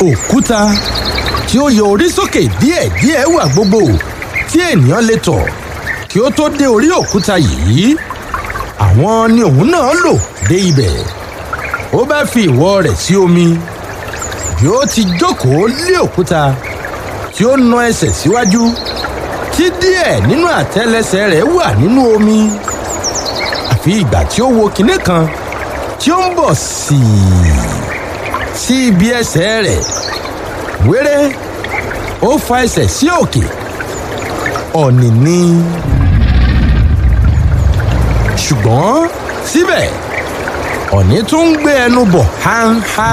òkúta tí ó yọ orí sókè díẹ̀díẹ̀ wà gbogbo tí ènìyàn lè tọ̀ kí ó tó dé orí òkúta yìí àwọn ni òun náà lò dé ibẹ̀ ó bá fi ìwọ̀ rẹ̀ sí omi bí ó ti jókòó lé òkúta tí ó na ẹsẹ̀ síwájú tí díẹ̀ nínú àtẹ́lẹsẹ̀ rẹ̀ wà nínú omi àfi ìgbà tí ó wo kinní kan tí ó ń bọ̀ sí i sí ibi ẹsẹ̀ rẹ̀ wéré ó fa ẹsẹ̀ sí òkè ọ̀nì ni ṣùgbọ́n síbẹ̀ ọ̀nì tún ń gbé ẹnu bọ̀ háńhá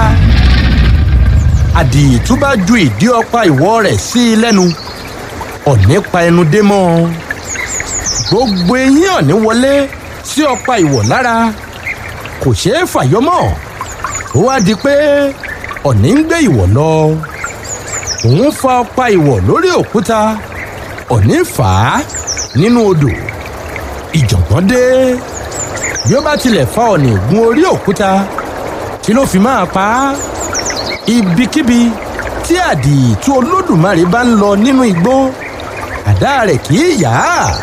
àdìtú bá ju ìdí ọ̀pá ìwọ̀ rẹ̀ sí i lẹ́nu ọ̀nì pa ẹnu dé mọ́ ọ gbogbo eyín ọ̀nì wọlé sí ọ̀pá ìwọ̀ lára kò ṣeé fàyọ mọ́ ó wá di pé ọ̀nì ń gbé ìwọ̀ lọ òun fa ọ̀pá ìwọ̀ lórí òkúta ọ̀nì fà á nínú odò ìjọ̀gbọ́n dé bí ó bá tilẹ̀ fa ọ̀nì gun orí òkúta tí ló fi máa pa á ibikíbi tí àdìtú olódùmarè bá ń lọ nínú igbó àdá rẹ̀ kì í yá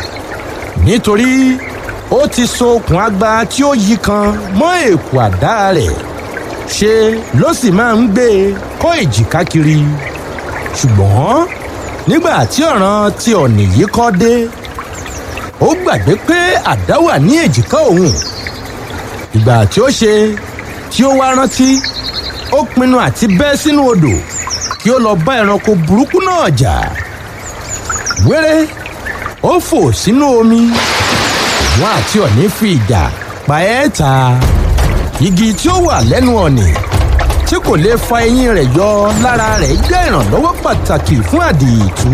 nítorí ó ti so okùn agba tí ó yí kan mọ́ èkó àdá rẹ̀ ṣe ló sì máa ń gbé e kọ́ èjìká kiri ṣùgbọ́n nígbà tí ọ̀ràn ti ọ̀nì yìí kọ́ dé ó gbàgbé pé àdá wà ní èjìká òun ìgbà tí ó ṣe tí ó wá rántí ó pinnu àti bẹ́ sínú odò kí ó lọ bá ẹranko burúkú náà jà wéré ó fò sínú omi wọn àti ọ̀nì fi ìjà pa ẹ́ ta igi tí ó wà lẹ́nu ọ̀nì tí kò lè fa eyín rẹ̀ yọ lára rẹ̀ jẹ́ ìrànlọ́wọ́ pàtàkì fún àdìtú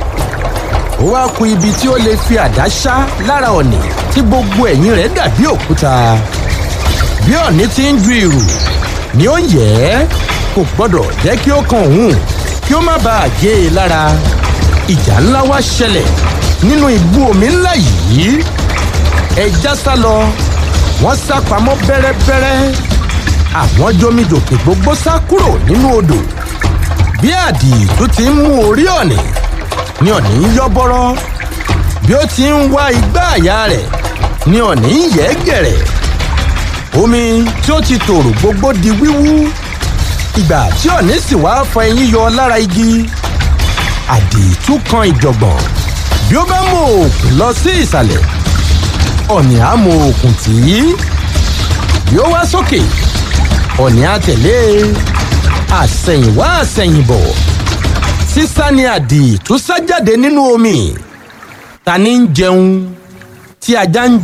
ó wá ku ibi tí ó lè fi àdá ṣá lára ọ̀nì tí gbogbo ẹ̀yìn rẹ̀ dàbí òkúta bí ọ̀nì ti ń ju ìrù ni ó yẹ ẹ́ kò gbọ́dọ̀ jẹ́ kí ó kan òun kí ó má bàa gé e lára ìjà ńlá wá ṣẹlẹ̀ nínú ibú omi ńlá yìí ẹja sá lọ wọ́n sá pamọ́ bẹ́rẹ́bẹ́rẹ́ àwọn jomijòkè gbogbo sá kúrò nínú odò bí àdìtú ti ń mú orí ọ̀nì ni ọ̀nì ń yọ́ bọ́rọ́ bí ó ti ń wá igbá àyà rẹ̀ ni ọ̀nì ń yẹ́ gẹ̀rẹ̀ omi tí ó ti tòrò gbogbo di wíwú ìgbà tí ọ̀nì sì wá fa eyín yọ lára igi àdìtú kan ìjọ̀gbọ̀n bí ó bá mú òògùn lọ sí ìsàlẹ̀ ọ̀nì á mú òògùn tì í bí ó wá sókè ọ̀nì á tẹ̀lé àsẹ̀yìnwá àsẹ̀yìnbọ̀ sísá ni àdìtú sá jáde nínú omi ta ni ń jẹun tí ajá ń